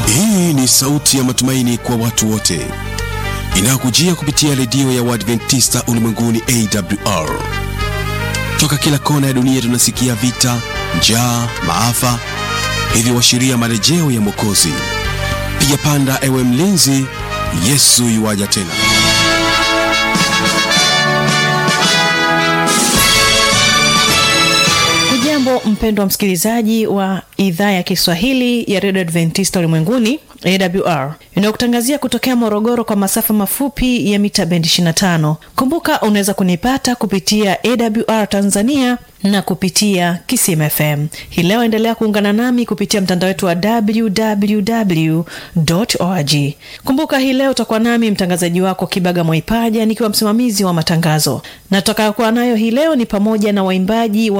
Hii ni sauti ya matumaini kwa watu wote inayokujia kupitia redio ya Waadventista ulimwenguni AWR. Toka kila kona ya dunia tunasikia vita, njaa, maafa, hivyo washiria marejeo ya Mwokozi. Piga panda, ewe mlinzi, Yesu yuwaja tena. Hujambo mpendwa msikilizaji wa idhaa ya Kiswahili ya redio Adventista ulimwenguni AWR inayokutangazia kutokea Morogoro kwa masafa mafupi ya mita bendi 25. Kumbuka unaweza kunipata kupitia AWR Tanzania na kupitia Kisim FM. Hii leo endelea kuungana nami kupitia mtandao wetu wa www org. Kumbuka hii leo utakuwa nami mtangazaji wako Kibaga Mwaipaja nikiwa msimamizi wa matangazo, na tutakayokuwa nayo hii leo ni pamoja na waimbaji wa